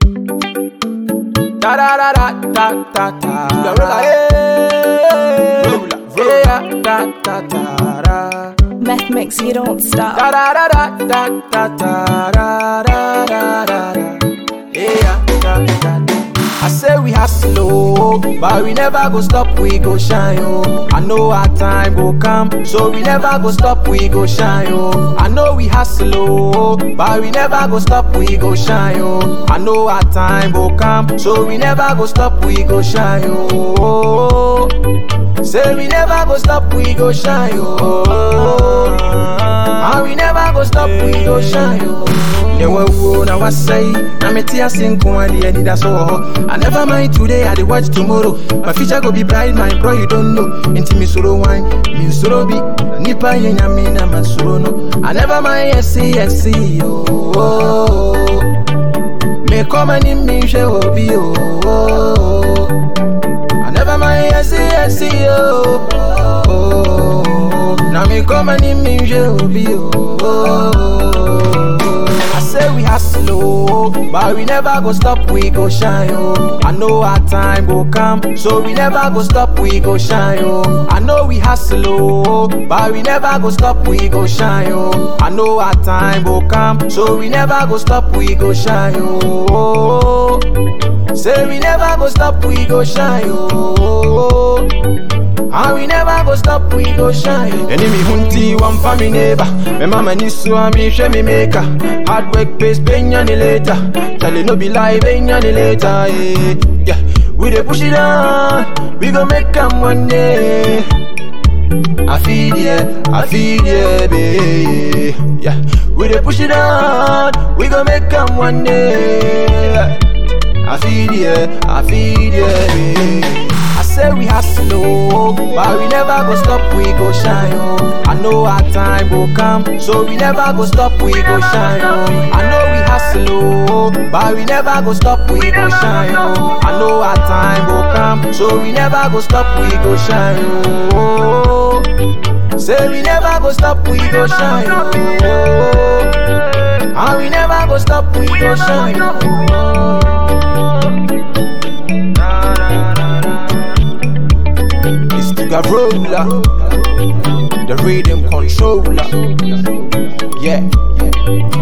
Da da da da da da da. The roller, hey. Roller, roller. Da da da da. Meth mix, you don't stop. Da da da da da da da da da da da. Yeah, da da da. I say we hustle, oh, but we never go stop, we go shine, oh. I know our time go come, so we never go stop, we go shine, oh. I know we hustle, oh, but we never go stop, we go shine, oh. I know our time go come, so we never go stop, we go shine, oh. Say we never go stop, we go shine, oh. And we never go stop, we go shine, oh. Never wo na wasai, na me tia sing kwa di edi da so. I never mind today, I dey watch tomorrow. My future go be bright, my bro, you don't know. Inti mi soro wine, mi soro bi. Nipa ye nyame na man soro no. I never mind, yes, yes, oh. Me come and in me she obi oh. I never mind, yes, yes, oh. oh. Now me come and in me she obi oh. I say we hustle, oh, but we never go stop, we go shine, oh. I know our time go come, so we never go stop, we go shine, oh. I know we hustle, oh, but we never go stop, we go shine, oh. I know our time go come, so we never go stop, we go shine, oh. Say we never go stop, we go shine, oh. And we never go stop, we go shine. oh. Enemy hunti, one for me neighbor. My mama ni so me share me maker. Hard work pays pay any later. Tell it no be lie, pay any later. Yeah, yeah. We dey push it on, we gon' make 'em one day. I feel yeah, I feel yeah, babe. Yeah, we dey push it on, we gon' make 'em one day. I feel yeah, I feel yeah, babe. I say we hustle, oh, but we never go stop, we go shine, oh. I know our time go come, so we never go stop, we go shine, oh. I know we hustle, oh, but we never go stop, we go shine, oh. I know our time go come, so we never go stop, we go shine, oh. Say we never go stop, we go shine, oh. And we never go stop, we go shine, oh. It's the Garola, the rhythm controller. Yeah, yeah.